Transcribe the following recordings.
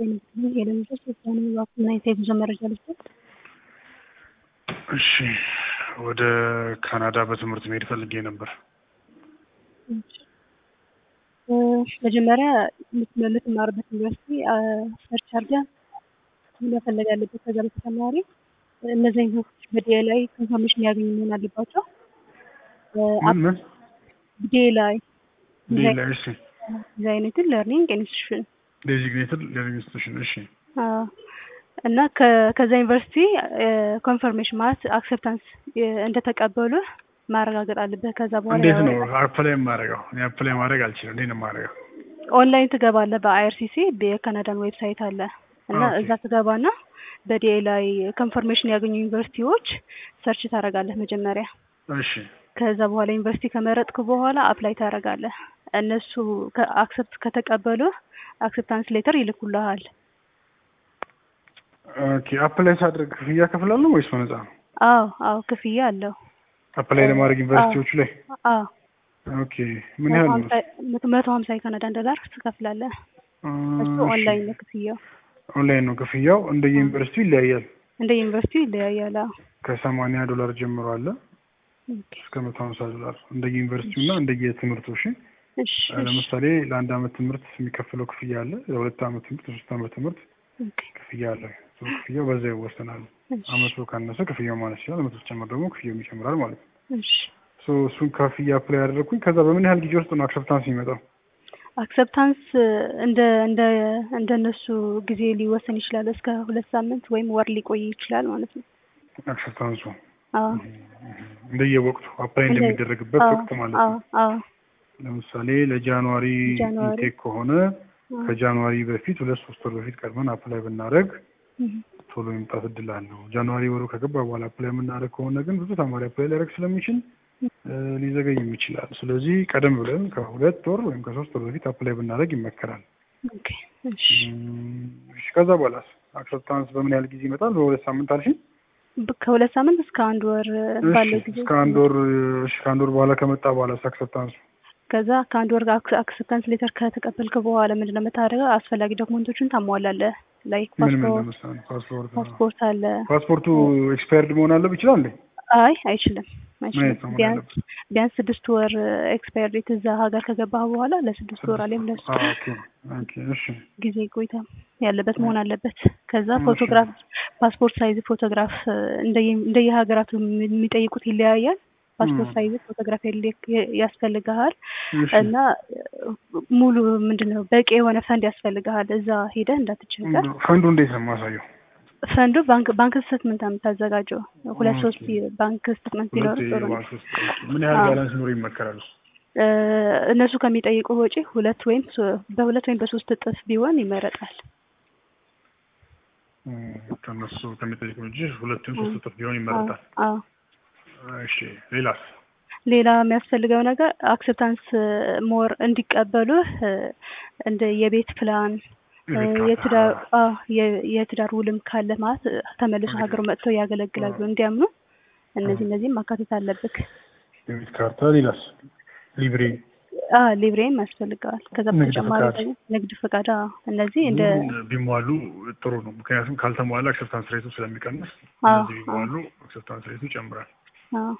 የለምጆች ውሳኔ ባኩና የጉዞ መረጃ ልስጥ። እሺ ወደ ካናዳ በትምህርት መሄድ ፈልጌ ነበር። መጀመሪያ የምትማርበት ዩኒቨርሲቲ ሰርች አድርገህ መፈለግ ያለበት። ከዛ በተጨማሪ እነዚህ ዩኒቨርሲቲዎች በዲኤ ላይ ኮንፈርሜሽን ያገኙ መሆን አለባቸው። ምን ምን ዲኤ ላይ ሌላ እሺ ዲዛይኔትን ለርኒንግ ኢንስቲትዩሽን ዴዚግኔትድ ለርኒንግ ኢንስቲትዩሽን እሺ እና ከዛ ዩኒቨርሲቲ ኮንፈርሜሽን ማለት አክሴፕታንስ እንደተቀበሉ ማረጋገጥ አለበት። ከዛ በኋላ እንዴት ነው አፕላይ የማደርገው? እኔ አፕላይ ማድረግ አልችልም። እንዴት ነው የማደርገው? ኦንላይን ትገባለህ። በአይአርሲሲ የካናዳን ዌብሳይት አለ እና ኦኬ። እዛ ትገባና በዲኤ ላይ ኮንፈርሜሽን ያገኙ ዩኒቨርሲቲዎች ሰርች ታደርጋለህ መጀመሪያ። እሺ ከዛ በኋላ ዩኒቨርሲቲ ከመረጥክ በኋላ አፕላይ ታደርጋለህ። እነሱ አክሰፕት ከተቀበሉ አክሴፕታንስ ሌተር ይልኩልሃል። ኦኬ። አፕላይ ሳድርግ ክፍያ ከፍላለሁ ወይስ በነፃ ነው? አዎ አዎ ክፍያ አለው። አፕላይ ለማድረግ ዩኒቨርሲቲዎቹ ላይ አዎ ኦኬ። ምን ያህል ነው? መቶ ሀምሳ የካናዳን ዶላር ትከፍላለህ። እሱ ኦንላይን ነው ክፍያው። ኦንላይን ነው ክፍያው። እንደ ዩኒቨርሲቲው ይለያያል። እንደ ዩኒቨርሲቲው ይለያያል። አዎ ከሰማንያ ዶላር ጀምሮ አለ ኦኬ። እስከ መቶ ሀምሳ ዶላር እንደ ዩኒቨርሲቲው እና እንደ የትምህርቱ እሺ። እሺ እሺ ለምሳሌ ለአንድ አመት ትምህርት የሚከፈለው ክፍያ አለ። የሁለት አመት ትምህርት፣ የሶስት አመት ትምህርት ኦኬ። ክፍያ አለ። ሶ ክፍያው በዛ ይወሰናል። እሺ አመቱ ካነሰ ክፍያው ማነስ ይችላል። አመቱ ሲጨምር ደግሞ ክፍያው ይጨምራል ማለት ነው። እሺ ሶ እሱን ከፍያ አፕላይ ያደረግኩኝ። ከዛ በምን ያህል ጊዜ ውስጥ ነው አክሰፕታንስ የሚመጣው? አክሰፕታንስ እንደ እንደ እንደነሱ ጊዜ ሊወሰን ይችላል። እስከ ሁለት ሳምንት ወይም ወር ሊቆይ ይችላል ማለት ነው። አክሰፕታንሱ አዎ እንደየወቅቱ አፕላይ እንደ- እንደሚደረግበት አዎ ወቅት ማለት አዎ ነው። አዎ ለምሳሌ ለጃንዋሪ ጃንዋሪ። ኢንቴክ ከሆነ አዎ። ከጃንዋሪ በፊት ሁለት ሶስት ወር በፊት ቀድመን አፕላይ ብናደረግ እህ፣ ቶሎ የመምጣት እድል አለው። ጃንዋሪ ወሩ ከገባ በኋላ አፕላይ የምናደርግ ከሆነ ግን ብዙ ተማሪ አፕላይ ሊያደርግ ስለሚችል እ፣ ሊዘገይም ይችላል። ስለዚህ ቀደም ብለን ከሁለት ወር ወይም ከሶስት ወር በፊት አፕላይ ብናደርግ ይመከራል። ኦኬ እሺ እም፣ እሺ፣ ከዛ በኋላስ አክሰፕታንስ በምን ያህል ጊዜ ይመጣል? በሁለት ሳምንት አልሽኝ? በ- ከሁለት ሳምንት እስከ አንድ ወር ባለው እሺ፣ ጊዜ እስከ አንድ ወር እሺ፣ ከአንድ ወር በኋላ ከመጣ በኋላ አክሰፕታንሱ ከዛ ከአንድ ወር ጋር አክሰፕታንስ ሌተር ከተቀበልክ በኋላ ምንድን ነው የምታደርገው? አስፈላጊ ዶክመንቶችን ታሟላለህ። ላይክ ምን ምን ፓስፖርት ለምሳሌ ፓስፖርት ፓስፖርት አለ። ፓስፖርቱ ኤክስፓየርድ መሆን አለብ ይችላል እንዴ? አይ አይችልም አይችልም። አይነት ነው መሆን ቢያንስ ያለበት? ቢያንስ ስድስት ወር ኤክስፓየር ዴት እዛ ሀገር ከገባህ በኋላ ለስድስት ወር አሊያም ለሱ አ፣ ኦኬ ኦኬ እሺ ጊዜ ቆይታ ያለበት መሆን አለበት። ከዛ እሺ። ፎቶግራፍ ፓስፖርት ሳይዝ ፎቶግራፍ እንደየ- እንደየሀገራቱ የሚጠይቁት ይለያያል። ፓስፖርት ም። ሳይዝ ፎቶግራፍ ያለ- ያስፈልግሃል እሺ እና ሙሉ ምንድን ነው በቂ የሆነ ፈንድ ያስፈልግሃል። እዛ ሄደህ እንዳትቸገር። ፈንዱ እንዴት ነው የማሳየው? ፈንዱ ባንክ ባንክ ስቴትመንት ነው የምታዘጋጀው። ሁለት ኦኬ። ሶስት ባንክ ስቴትመንት ቢኖር ሁለት ጥሩ ነው። የባንክ ውስጥ ምን ያህል አዎ። ባላንስ ኖሮ ይመከራል? እ፣ እነሱ ከሚጠይቁ ወጪ ሁለት ወይም ሶ- በሁለት ወይም በሶስት እጥፍ ቢሆን ይመረጣል። እም፣ ከነሱ ከሚጠይቁ እንጂ ሁለቱም ሶስት እጥፍ ቢሆን ይመረጣል። አዎ። እሺ ሌላስ? ሌላ የሚያስፈልገው ነገር አክሴፕታንስ ሞር እንዲቀበሉ እንደ የቤት ፕላን እ፣ የቤት ካርታ። የትዳር አዎ፣ የ- የትዳር ውልም ካለ ማለት እ፣ ተመልሶ ሀገሩ መጥተው ያገለግላሉ እንዲያምኑ እነዚህ እነዚህም ማካተት አለብክ። የቤት ካርታ። ሌላስ? ሊብሬ አዎ ሊብሬም ያስፈልገዋል። ከዛ ንግድ በተጨማሪ ፈቃድ። ደግሞ ንግድ ፈቃድ አዎ፣ እነዚህ እንደ ሁሉም ቢሟሉ ጥሩ ነው። ምክንያቱም ካልተሟላ አክሰፕታንስ ሬቱ ስለሚቀንስ አዎ፣ እነዚህ ቢሟሉ አክሰፕታንስ ሬቱ ይጨምራል። አዎ።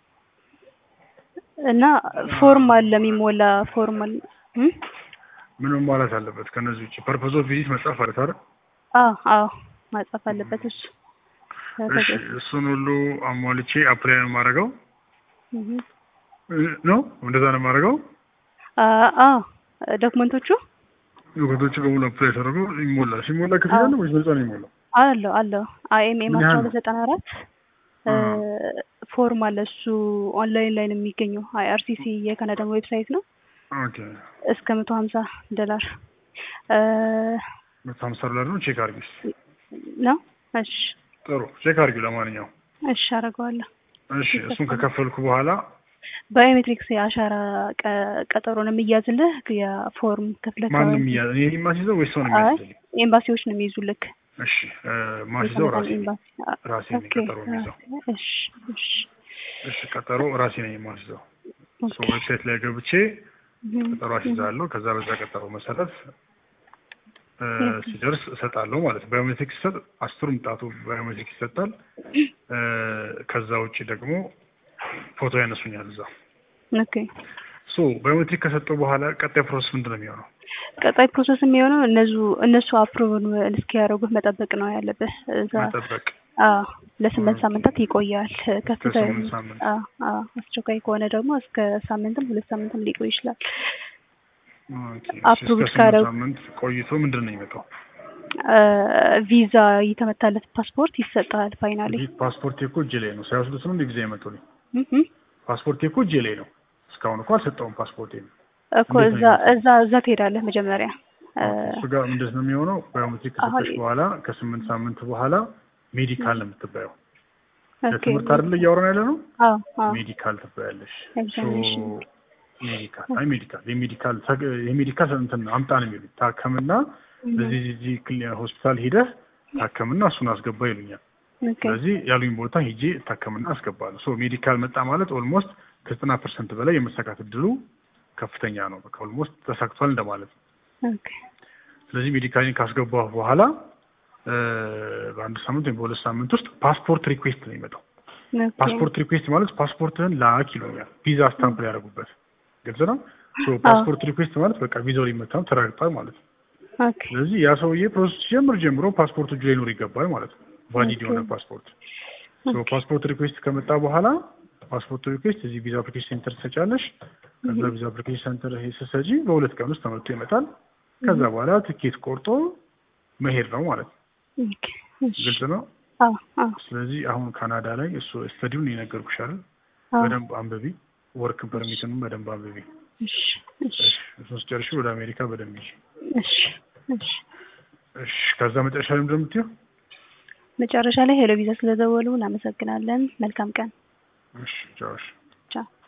እና ፎርም አለ የሚሞላ ፎርም አለ እም? ምን መሟላት አለበት? ከነዚህ ውጭ ፐርፖዝ ኦፍ ቪዚት መጻፍ አለ አይደል? አዎ አዎ ማጻፍ አለበት እሱ እሺ እሱን ሁሉ አሟልቼ አፕላይ ነው የማደርገው እህ። ነው እንደዛ ነው የማደርገው። አ- አዎ ዶክመንቶቹ ዶክመንቶቹ በሙሉ አፕላይ ተደርጎ ይሞላል። ሲሞላ ክፍያ አዎ። ነው ወይስ በነፃ ነው የሚሞላው? አለው አለው አይኤምኤም ምን አስራ ያህል ሁለት ዘጠና አራት ፎርም አለ እሱ ኦንላይን ላይ ነው የሚገኘው አይአርሲሲ የካናዳን ዌብሳይት ነው ኦኬ እስከ መቶ ሀምሳ ዶላር እ፣ መቶ ሀምሳ ዶላር ነው። ቼክ አድርጊ እስኪ። ነው እሺ ጥሩ ቼክ አድርጊ። ለማንኛውም እሺ አደርገዋለሁ እሺ እሱን ከከፈልኩ በኋላ ባዮሜትሪክስ የአሻራ ቀ- ቀጠሮ ነው የሚያዝልህ የፎርም ክፍለ ማንም እያ እኔ የማስይዘው ወይስ ሰው ነው አይ የሚያስይዘው? ኤምባሲዎች ነው የሚይዙልክ እሺ እ፣ ማስይዘው ራሴ ነኝ። ኤምባሲ ራሴ ነኝ ኦኬ ቀጠሮ የሚይዘው። እሺ እሺ እሺ ቀጠሮ ራሴ ነኝ የማስይዘው። ሶ ኦኬ ዌብሳይት ላይ ገብቼ እህ፣ ቀጠሮ አስይዛለሁ። ከዛ በዛ ቀጠሮ መሰረት እ፣ ሲደርስ እሰጣለሁ ማለት ነው። ባዮሜትሪክ ሲሰጥ አስሩም ጣቱ ባዮሜትሪክ ይሰጣል። እ፣ ከዛ ውጭ ደግሞ ፎቶ ያነሱኛል እዛ። ኦኬ ሶ ባዮሜትሪክ ከሰጠው በኋላ ቀጣይ ፕሮሰስ ምንድን ነው የሚሆነው? ቀጣይ ፕሮሰስ የሚሆነው እነሱ እነሱ አፕሮቭን እስኪያደርጉት መጠበቅ ነው ያለብህ። እዛ መጠበቅ አዎ ለስምንት ሳምንታት ይቆያል። ከፍተኛ ለስምንት ሳምንት። አዎ አዎ አስቸኳይ ከሆነ ደግሞ እስከ ሳምንትም ሁለት ሳምንትም ሊቆይ ይችላል። ኦኬ፣ አፕሩቭድ እስከ ስምንት ካደረጉ- ሳምንት ቆይቶ ምንድን ነው የሚመጣው? አ፣ ቪዛ የተመታለት ፓስፖርት ይሰጣል ፋይናሊ። ይህ ፓስፖርት እኮ እጄ ላይ ነው። ሳይወስዱት ነው እንደ ጊዜ የመጡልኝ። እህ ፓስፖርት እኮ እጄ ላይ ነው። እስካሁን እኮ አልሰጠውም ፓስፖርት እኮ እንዴት እዛ ነው እዛ እዛ ትሄዳለህ መጀመሪያ አ፣ እሱ ጋር ምንድን ነው የሚሆነው? ባዮሜትሪክ ከሰጠሽ አሁን- በኋላ ከስምንት ሳምንት በኋላ ሜዲካል ነው የምትባየው። ኦኬ ለትምህርት አይደለ እያወራን ያለ ነው። አዎ አዎ ሜዲካል ትባያለሽ። ኤግዛሚኔሽን። ሶ ሜዲካል አይ ሜዲካል የሜዲካል ተግ- የሜዲካል እንትን ነው አምጣ ነው የሚሉኝ። ታከምና እዚህ እዚህ ክሊ- ሆስፒታል ሂደህ ታከምና እሱን አስገባ ይሉኛል። ኦኬ ስለዚህ ያሉኝ ቦታ ሄጄ እታከምና አስገባለሁ። ሶ ሜዲካል መጣ ማለት ኦልሞስት ከዘጠና ፐርሰንት በላይ የመሳካት እድሉ ከፍተኛ ነው። በቃ ኦልሞስት ተሳክቷል እንደማለት ነው። ኦኬ ስለዚህ ሜዲካልን ካስገባሁ በኋላ እ፣ በአንድ ሳምንት ወይም በሁለት ሳምንት ውስጥ ፓስፖርት ሪኩዌስት ነው የሚመጣው። ኦኬ ፓስፖርት ሪኩዌስት ማለት ፓስፖርትህን ላክ ይሉኛል። ቪዛ ስታምፕ ሊያደርጉበት ግልጽ ነው። ሶ ፓስፖርት ሪኩዌስት ማለት በቃ ቪዛው ሊመታ ነው ተረጋግጧል ማለት ነው። ኦኬ ስለዚህ ያ ሰውዬ ፕሮሰስ ሲጀምር ጀምሮ ፓስፖርቱ እጁ ላይ ሊኖር ይገባል ማለት ነው። ቫሊድ የሆነ ፓስፖርት። ሶ ፓስፖርት ሪኩዌስት ከመጣ በኋላ ፓስፖርት ሪኩዌስት እዚህ ቪዛ አፕሊኬሽን ሴንተር ትሰጫለሽ። ከዛ ቪዛ አፕሊኬሽን ሴንተር ስትሰጪ በሁለት ቀን ውስጥ ተመልቶ ይመጣል። ከዛ በኋላ ትኬት ቆርጦ መሄድ ነው ማለት ነው። ኦኬ እሺ ግልጽ ነው። አዎ አዎ ስለዚህ አሁን ካናዳ ላይ እሱ ስተዲውን የነገርኩሽ አይደል? አዎ በደንብ አንብቢ። ወርክ ፐርሚትንም በደንብ አንብቢ። እሺ እሺ እሱን ስጨርሺ ወደ አሜሪካ በደንብ ይዤ እሺ እሺ እሺ። ከዛ መጨረሻ ላይ ምንድን ነው የምትይው? መጨረሻ ላይ ሄሎ ቪዛ ስለደወሉ እናመሰግናለን። መልካም ቀን። እሺ ቻው። እሺ። ቻው